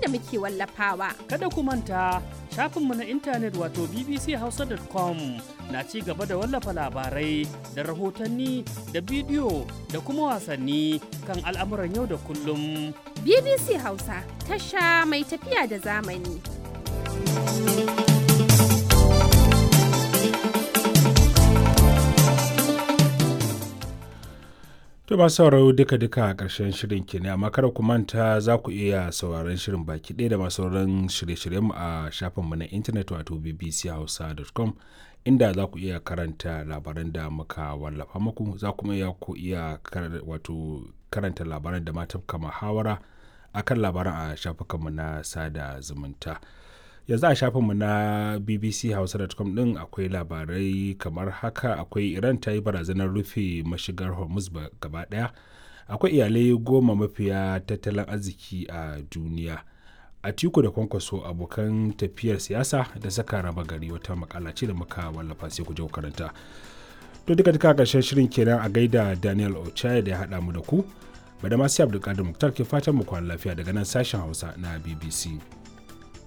da muke wallafawa. Kada ku manta shafinmu na intanet wato bbchausa.com na ci gaba da wallafa labarai da rahotanni da bidiyo da kuma wasanni kan al'amuran yau da kullum. BBC Hausa tasha mai tafiya da zamani. To ba sauraro duka-duka a ƙarshen shirin ke ne amma kada ku manta za ku iya sauraron shirin baki ɗaya da masu sauran shirye-shiryenmu a shafinmu na intanet wato bbchausa.com inda za ku iya karanta labaran da muka wallafa muku za kuma iya ku iya wato karanta labaran da mata muhawara a kan labaran a shafukanmu na sada zumunta. yanzu a shafinmu na bbchausa.com din akwai labarai kamar haka akwai iran ta yi barazanar rufe mashigar hormuz gaba daya akwai iyalai goma mafiya tattalin arziki a duniya a tiku da kwankwaso abokan tafiyar siyasa da saka raba gari wata makala ce da muka wallafa sai ku je karanta to duka duka karshen shirin kenan a gaida daniel ochaya da ya haɗa mu da ku bada masu abdulkadir muktar ke fatan mu kwana lafiya daga nan sashen hausa na bbc